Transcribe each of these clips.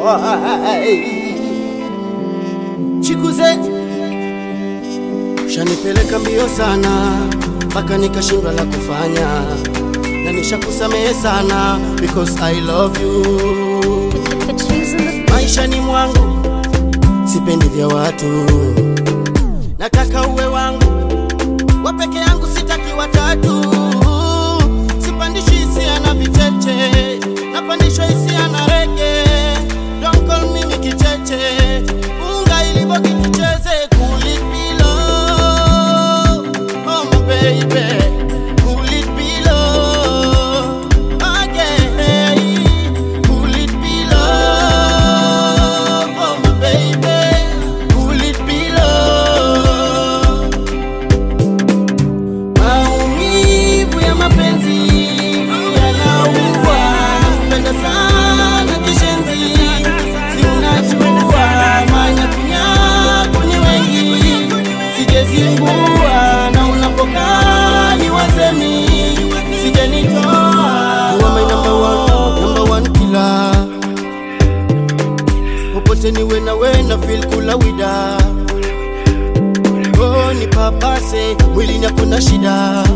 Chikuze shanipeleka mbio sana mpaka nikashindwa la kufanya, na nishakusamehe sana because I love you. Maishani mwangu sipendi vya watu, nataka uwe wangu wa peke yangu, sitaki watatu. Sipandishi hisia na vicheche, napandishwa hisia na rege. Don't call me mikicheche, unga ilivo kitucheze cool it below. Oh my baby, cool it below. Again, cool it below. Oh my baby, cool it below. Maumivu ya mapenzi yanaua, nakupenda sana kishenzi, si unajua manyakunyaku ni wengi, sijezingua na unapokaa ni wasemi, sijanitoa. You are my number one, number one killer. Popote niwe na we na feel kula wida Oh, ni papase mwilini hakuna shida,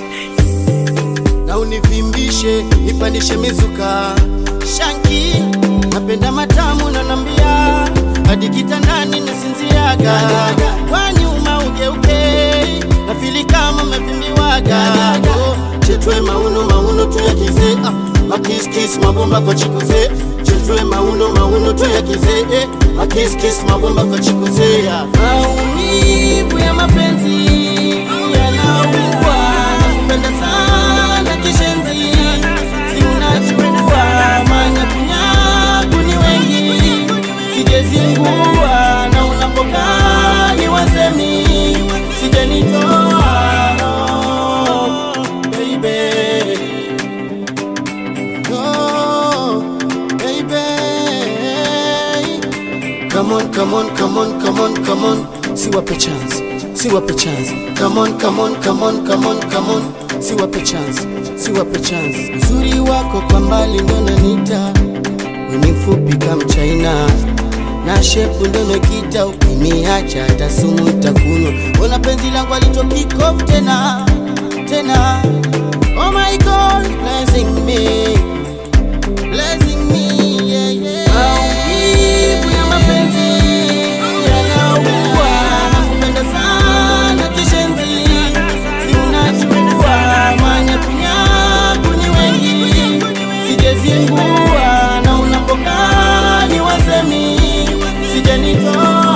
na univimbishe nipandishe mizuka shanki, napenda matamu na nambia hadi kitandani nasinziaga, kwa nyuma ugeuke na fili kama mevimbiwaga Oh, chetwe mauno mauno tuyakize ah, makiskis mabomba kwa chikuze chetwe mauno mauno tuyakize eh, makiskis mabomba kwa chikuze ah. maumivu ya mapenzi yanaua nakupenda sana kishenzi si unajua manyakunyaku ni wengi sijezingua na unapokaa ni wasemi sijanitoa baby Oh, baby. Come on, come on, come on, come on, come on. Siwape chance, siwape chance. Come on, come on, come on, come on, come on. Siwape chance, siwape chance. Uzuri wako kwa mbali ndo nanita, weni mfupi kama China na shepu ndo mekita, ukiniacha hata sumu itakunywa. Ona penzi langu alitokikof tena tena. Oh my God, blessing me blessing me, yeah, yeah. Maumivu ya mapenzi yanaua, nakupenda sana kishenzi, si unajua manyakunyaku ni wengi, sijezingua na unapokaa ni wasemi, sijanitoa